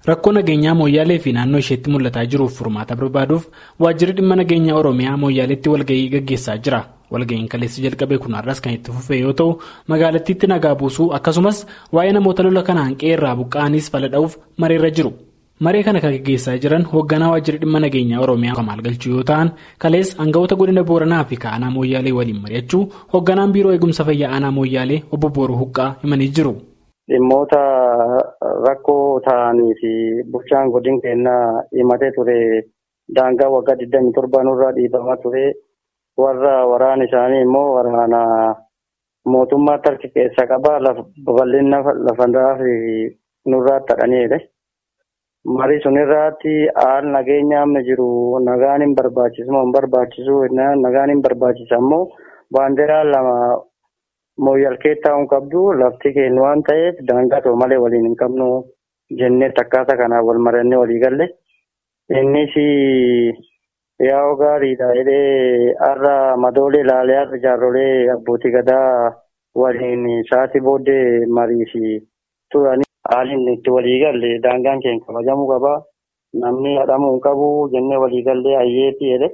Rakkoo nageenyaa mooyyaalee fi naannoo isheetti mul'ataa jiruuf furmaata barbaaduuf waajjirri dhimma nageenyaa Oromiyaa mooyyaaleetti walgahii gaggeessaa jira. Walgahiin kaleessa jalqabee kun har'as kan itti fufee yoo ta'u magaalattiitti nagaa buusuu akkasumas waa'ee namoota lola kanaan qe'ee irraa buqqa'aniis fala dha'uuf mareerra jiru. Maree kana kan gaggeessaa jiran hoogganaa waajjirri dhimma nageenyaa Oromiyaa Kamaal Galchuu yoo ta'an kalees aangawoota godina Booranaa fi Aanaa Mooyyaalee waliin mari'achuu hoogganaan biiroo eegumsa fayyaa Aanaa Mooyyaalee obbo Booruu Huqqaa himanii jiru. Dhimmoota rakkoo ta'anii fi bulchaan godina keenyaa himatee ture daangaa waggaa 27 nurraa dhiibamaa ture warra waraana isaanii immoo waraana mootummaa tarki keessa qabaa babal'ina lafandaa fi nurraa tadhaniidha. Marii sun irratti haal nageenya amma jiru nagaan hin barbaachisu moo hin barbaachisu nagaan hin barbaachisa ammoo baandiraa lama mooyyalkee taa'uun qabdu lafti keenya waan ta'eef daangaa ta'u malee waliin hin qabnu jennee akkaataa kanaan wal marannee walii galle. Innis yaa'oo gaariidha jedhee har'a madoolee ilaalee har'a jaarrolee abbootii gadaa waliin sa'aatii booddee marii fi turanii. Haalli itti walii galle daangaan keenya kabajamuu qaba. Namni hadhamuu hin qabu jennee walii gallee hayyeetii jedhe.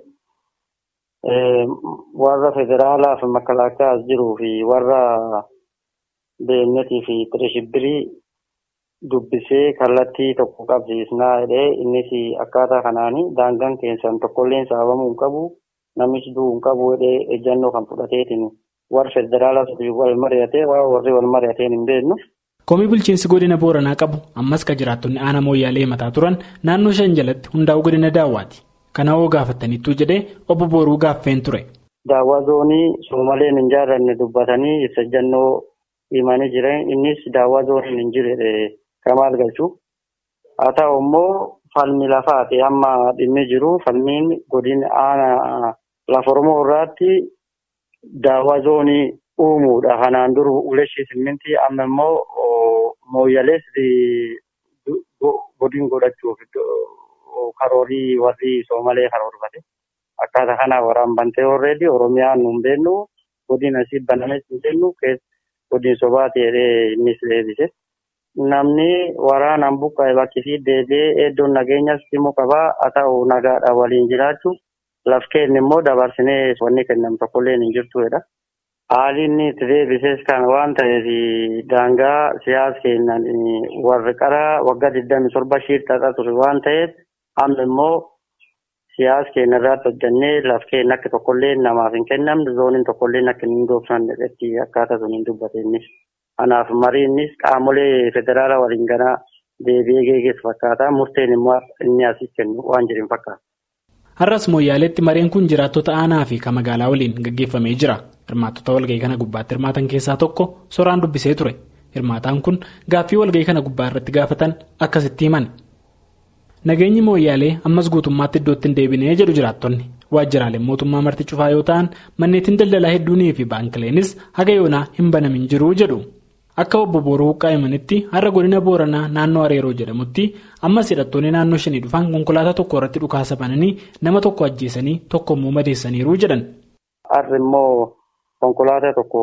Warra federaalaa fi makalaakaa jiruu fi warra beennetii fi tireshibbirii dubbisee kallattii tokko qabsiisnaa jedhee innis akkaataa kanaanii daangaan keessan tokkolleen saamamuu hin qabu. Namichi du'uu hin qabu jedhee ejjannoo kan fudhateetiin warra federaalaa wal mari'atee warri wal mari'ateen hin beeknu. Komii bulchiinsi godina Booranaa qabu ammas kan jiraattonni aanaa mooyyaalee mataa turan naannoo shan jalatti hundaa'uu godina daawwaati. Kana hoo gaafataniittuu jedhee obbo Booruu gaaffeen ture. Daawwaa zoonii soomaleen hin jaallanne dubbatanii ibsa ejjannoo himanii jiran innis daawwaa zooniin hin jirre kamaal galchuu. Haa ta'u immoo falmi lafaati amma dhimmi jiru falmiin godina aanaa lafa Oromoo irraatti daawwaa zoonii uumuudha. Kanaan dur uleshii simmintii amma immoo mooyyalees godin godhachuuf karoorii warri soomalee karoorfate. Akkaataa kanaa waraan bantee horreedi Oromiyaan nu hin beeknu godin asii banames hin beeknu godin sobaati jedhee innis deebise. Namni waraanaan buqqa'e bakki fi deebi'ee iddoon nageenyas immoo qabaa haa ta'u nagaadhaan waliin jiraachuu laf keenya immoo dabarsinee wanni kennamu tokkollee hin jirtudha. Haalli inni itti deebises kan waan ta'eef daangaa siyaasa keenyaan warri qara waggaa 27 shiirtaa ture waan ta'eef amma immoo siyaasa keenya irratti hojjannee laf keenya akka tokkollee namaaf hin kennamne zooniin tokkollee akka hin dhoofnanne irratti akkaataa sun hin dubbateennis. Kanaaf mariinnis qaamolee federaalaa waliin ganaa deebi'ee geeggeessu fakkaata. Murteen immoo inni asii kennu waan jiru fakkaata. Har'as mooyyaaleetti mareen kun jiraattota aanaa fi kan magaalaa waliin gaggeeffamee jira. Hirmaattota walgahii kana gubbaatti hirmaatan keessaa tokko soraan dubbisee ture. Hirmaataan kun gaaffii walgahii kana gubbaa irratti gaafatan akkasitti himan. Nageenyi mooyyaalee ammas guutummaatti iddootti hin deebinee jedhu jiraattonni. Waajjiraaleen mootummaa marti cufaa yoo ta'an manneetiin daldalaa hedduunii fi baankileenis haga yoonaa hin banamin jiru jedhu. Akka obbo Booroo Huqqaa himanitti har'a godina Booranaa naannoo Areeroo jedhamutti ammas hidhattoonni naannoo shanii dhufan konkolaataa tokko irratti dhukaasa bananii nama tokko ajjeesanii tokko immoo madeessaniiru jedhan. Har'a immoo konkolaataa tokko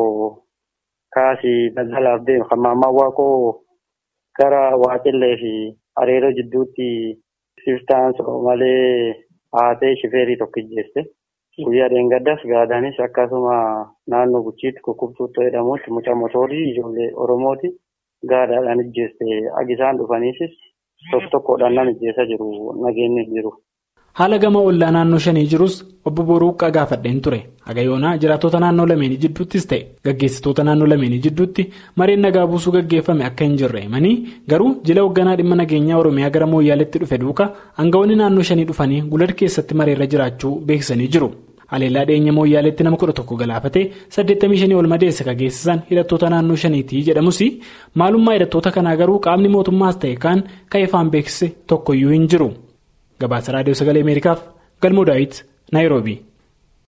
kaasii daldalaaf deemu kan maammaa waaqoo gara Waaqillee fi Areeroo jidduutti siftaan malee haatee shifeerii tokko ijjeeste. Guyyaa dheengaddas gaadaanis akkasuma naannoo guchiitti kukkubtuutti jedhamutti mucaa motoorii ijoollee Oromooti gaadaadhaan ijjeeste agisaan dhufaniisis tokko tokkodhaan nama ijjeessaa jiru nageenyi jiru. Haala gama ollaa naannoo shanii jirus obbo Booruu Huqqaa gaafadheen ture. Haga yoonaa jiraattota naannoo lameenii jidduuttis ta'e gaggeessitoota naannoo lameenii jidduutti mareen nagaa buusuu gaggeeffame akka hin jirre himanii garuu jila hoogganaa dhimma nageenyaa Oromiyaa gara mooyyaaleetti dhufe duuka aangawoonni naannoo shanii dhufanii gulad keessatti mareerra jiraachuu beeksisanii jiru. Haleellaa dhiyeenya mooyyaaleetti nama kudha tokko galaafatee 85 ol madeessa kan geessisan hidhattoota naannoo shaniitii jedhamus maalummaa hidhattoota kanaa garuu qaamni mootummaas ta'e kaan kan ifaan beeksise tokkoyyuu hin jiru. Gabaasa Raadiyoo Sagalee Ameerikaaf Galmoo Daawit Naayiroobii.